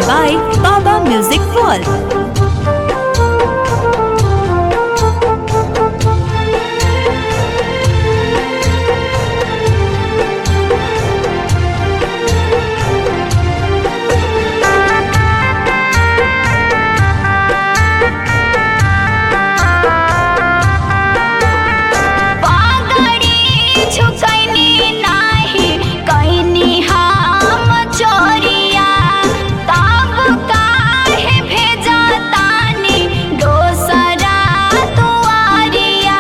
by Baba Music World. पागड़ी झुकैनी नाही कैनी हम चोरिया तब काहे भेजा तानी दोसरा दुआरिया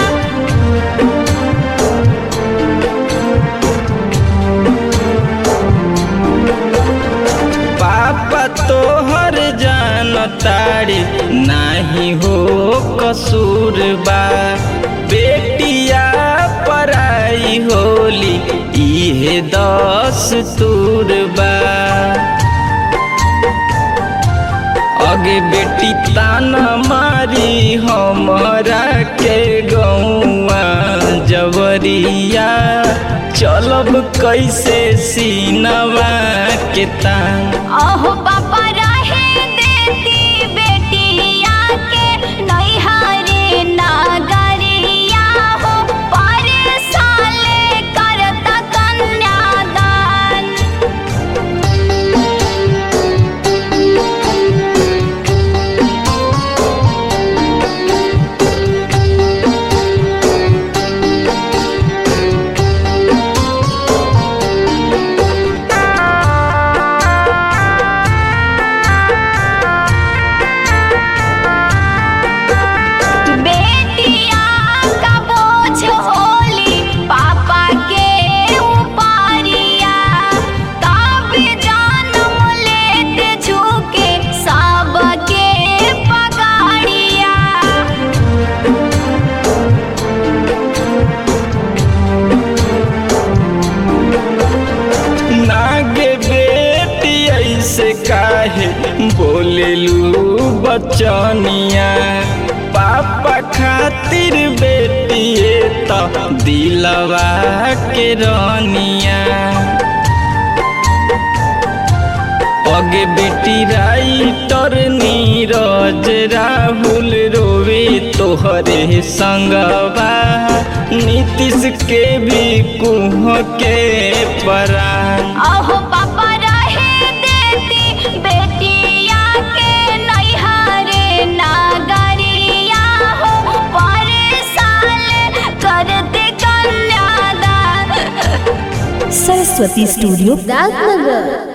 पापा तोहर जान तारे नाही हो कसूर बा बेटिया पराई होली इहे दस तूर बा अगे बेटी ताना मारी हमरा के गौआ जवरिया चलब कैसे सीनवा के तान अहो पापा रहे देती बेटिया के नैहरे नागरिया हो पर साले करता कन्यादान बेटिया का बोझ होली पापा के ऊपरिया तब जन्म लेते झुके सबके पगाड़िया नागे बेटी ऐसे काहे बोलेलू बचनिया पापा खातिर बेटिए तो दिलवा के रनिया अगे बेटी राइटर नीरज राहुल रोवे तोहरे संगवा नीतीश के भी कुह के परान अहो पापा रहे देती बेटिया के नैहरे नागरिया हो पर साल करते कन्यादान Saraswati Studio राजनगर